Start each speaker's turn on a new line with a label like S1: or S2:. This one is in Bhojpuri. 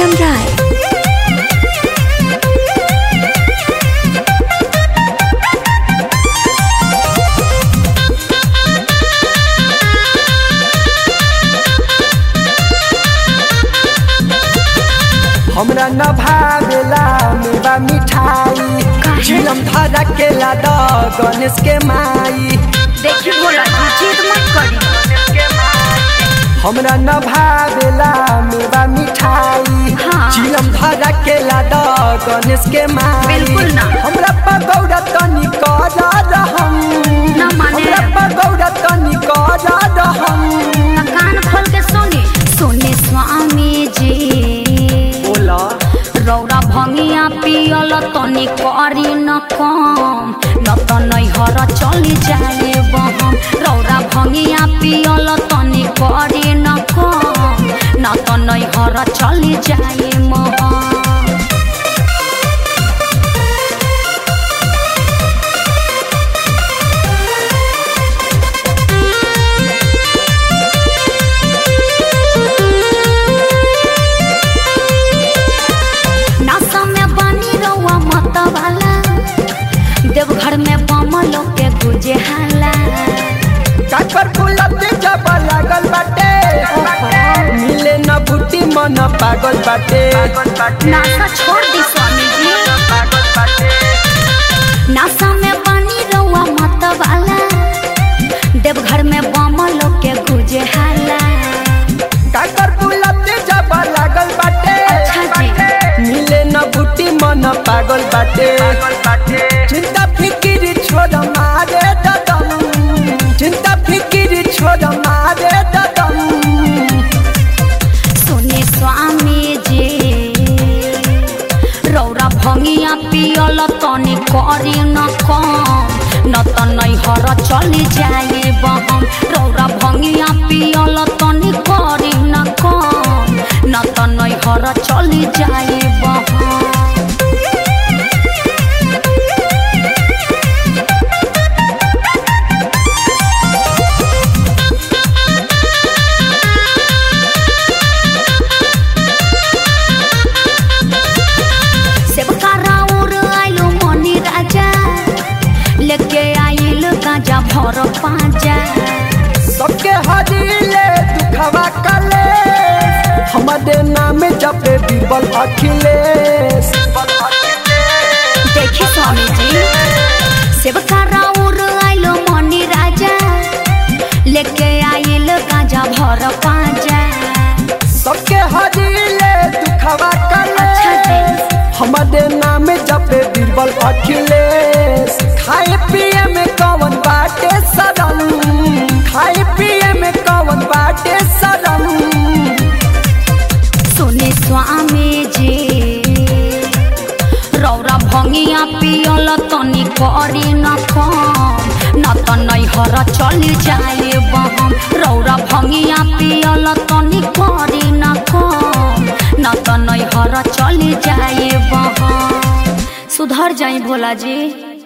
S1: Uttam Rai.
S2: हमरा न भावेला मेवा मिठाई
S1: काहे?
S2: चिलम धरा के लादा गणेश के माई
S1: देखी भोला जी जिद मत करी
S2: हमरा न भावेला मेवा मिठाई
S1: हाँ।
S2: चिलम धरा के लादा गणेश के माई
S1: बिल्कुल ना।
S2: हमरा पगौड़ा तनी कर रहम
S1: ना माने।
S2: हमरा पगौड़ा तनी कर रहम
S1: त कान खोल के सुनी सुने स्वामी जी
S2: बोला
S1: रौरा भंगिया पियल तनी करी न कम न त नैहर चली जाए बहम रौरा भंगिया पियल तनी करी न कम न त नैहर चली जाए महम नासा में बनी रहुआ मत वाला देवघर में बमलो के गुजे हाला
S2: काकर फुलते जब लागल बाटे मिले न बूटी मन पागल बाटे
S1: नासा छोड़ दी स्वामी जी नासा में बनी रहुआ मत वाला देवघर में बमलो के गुजे हाला
S2: काकर फुलते जब लागल बाटे
S1: अच्छा जी।
S2: मिले न बूटी मन पागल बाटे चिंता फिकिर छोड़ मारे ददम चिंता फिकिर छोड़ मारे ददम
S1: सुने स्वामी जी रौरा भंगिया पियल तनी करी न कम न त नैहर चली जाए बहम रौरा भंगिया पियल तनी करी न कम न त नैहर चली जाए बहम सेवका राउर आइलो मनी राजा लेके आइल गांजा भर पाजा
S2: सबके हरिले दुखवा कले हमारे नाम जपे बीरबल अखिलेश
S1: देखी स्वामी जी सेवका राउर आइलो मनी राजा लेके आइल गांजा भर पाजा
S2: सबके हरिले दुखवा कले
S1: अच्छा जी।
S2: हमारे नाम जपे बीरबल अखिलेश खाए पिए में कवन बाटे सदम खाए पिए में कवन बाटे सदम
S1: सुने स्वामी जी रौरा भंगिया पियल तनी करी न कम न त नैहर चली जाए बहम रौरा भंगिया पियल तनी करी न कम न त नैहर चली जाए बहम सुधर जाई भोला जी